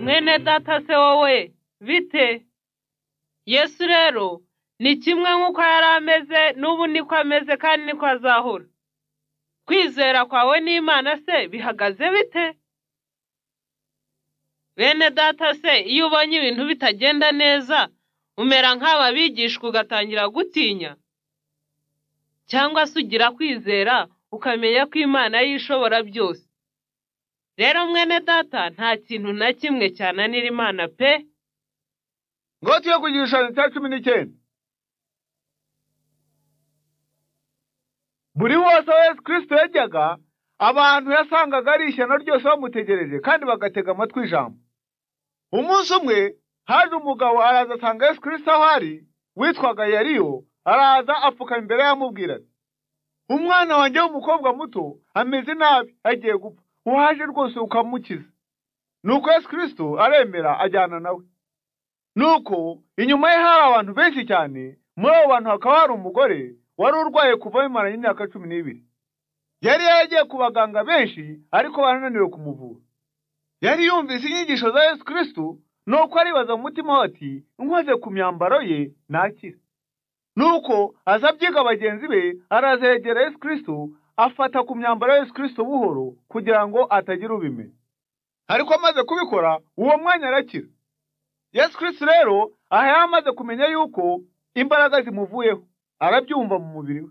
bene data se wowe bite yesu rero ni kimwe nk'uko yari ameze n'ubu niko ameze kandi niko azahura kwizera kwawe n'imana se bihagaze bite bene data se iyo ubonye ibintu bitagenda neza umera nk'aba bigishwa ugatangira gutinya cyangwa se ugira kwizera ukamenya ko imana y'ishobora byose rero mwene data nta kintu na kimwe cyananira imana pe ngo tuye ku gishushanyo cya cumi n'icyenda buri wose aho yesu kirisito yajyaga abantu yasangaga ari ishyano ryose bamutegereje kandi bagatega amatwi ijambo umunsi umwe haje umugabo araza asanga yesu kirisito aho ari witwaga yariyo araza apfukama imbere y'amubwira ati umwana wanjye w'umukobwa muto ameze nabi agiye gupfa waje rwose ukamukiza nuko yesu kirisito aremera ajyana nawe nuko inyuma ye hari abantu benshi cyane muri abo bantu hakaba hari umugore wari urwaye kuva bimaranye imyaka cumi n'ibiri yari yaragiye ku baganga benshi ariko barananiwe kumuvura yari yumvise inyigisho za yesu kirisito nuko aribaza mu mutima we ati nkoze ku myambaro ye nakira nuko aza abyiga bagenzi be araza yegera yesu kirisito afata ku myambaro ya yesu kirisito buhoro kugira ngo atagira ubimenya ariko amaze kubikora uwo mwanya arakira yesu kirisito rero aha yari amaze kumenya yuko imbaraga zimuvuyeho arabyumva mu mubiri we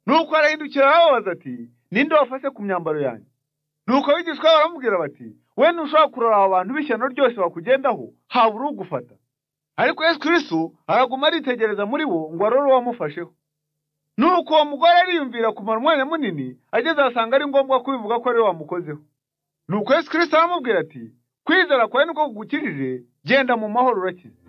nuko arahindukira arababaza ati ninde wafashe ku myambaro yanjye nuko abigishwa be baramubwira bati we ntushobora kurora abo bantu b'ishyano ryose bakugendaho habura ugufata ariko yesu kirisito araguma aritegereza muri bo ngo arore uwamufasheho nuko uwo mugore ariyumvira kumara umwanya munini ageze ahasanga ari ngombwa kubivuga ko ariwe wamukozeho nuko yesu kirisito aramubwira ati kwizera kwawe niko kugukijije genda mu mahoro urakize